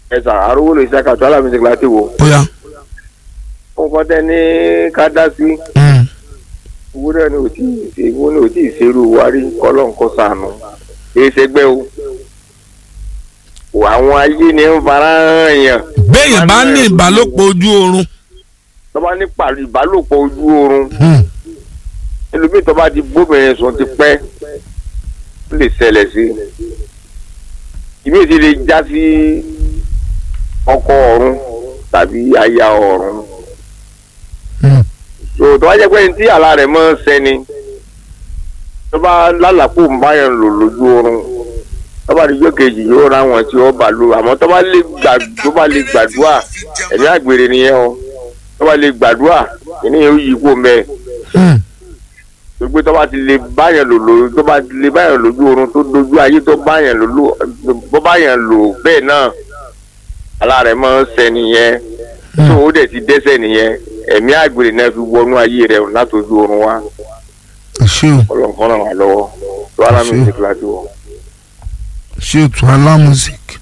ẹ̀sà arówó lè ṣàkàtọ́ alámísìkì láti wò. ó yá. nǹkan tẹ ní ká dá sí Mm. wúrẹ́ ni ò tí ì ṣe ìwọ ni ò tí ì ṣerú wárí kọ́lọ́ nǹkan sànù kì í ṣẹgbẹ́ o. wò àwọn ayé ni ń fara hàn yàn. béèyàn bá ní ìbálòpọ̀ ojú oorun. tó bá ní pàlú ìbálòpọ̀ ojú oorun Mm. ẹlòmíì tó bá ti bóbìnrin sùn ti pẹ́ ó lè ṣẹlẹ̀ sí i. ìmí ti lè já sí ọkọ ọ̀run tàbí aya ọ̀run. Mm. so tó bá jẹ́ pé ní tí àlá rẹ̀ mọ́ sẹ́ni tó bá lálàpọ̀ ń bá yẹn lò lójú oorun tó bá dijọ́ kejì yóò ra wọn tí ó bá lò àmọ́ tó bá lè gbà tó bá lè gbàdúrà ẹ̀mí àgbèrè nìyẹn o tó bá lè gbàdúrà ìní yóò yí kó mẹ́ẹ̀ Mm. gbogbo tó bá ti lè báyàn lò lò tó bá ti lè báyàn lójú oorun tó dojú ayé tó báyàn lò lò bó báyàn lò bẹ́ẹ̀ náà àlá rẹ̀ máa ń ṣẹ nìyẹn tó o dẹ̀ ti dẹ́ṣẹ̀ nìyẹn ẹ̀mí àgbèrè náà fi wọnú ayé rẹ̀ látọjú oorun wa ṣé o ọlọ́nkọ́ ràn wá lọ́wọ́ tó alámi Ṣé. ṣe kíláàsì wọ̀. ṣé o tún alá music.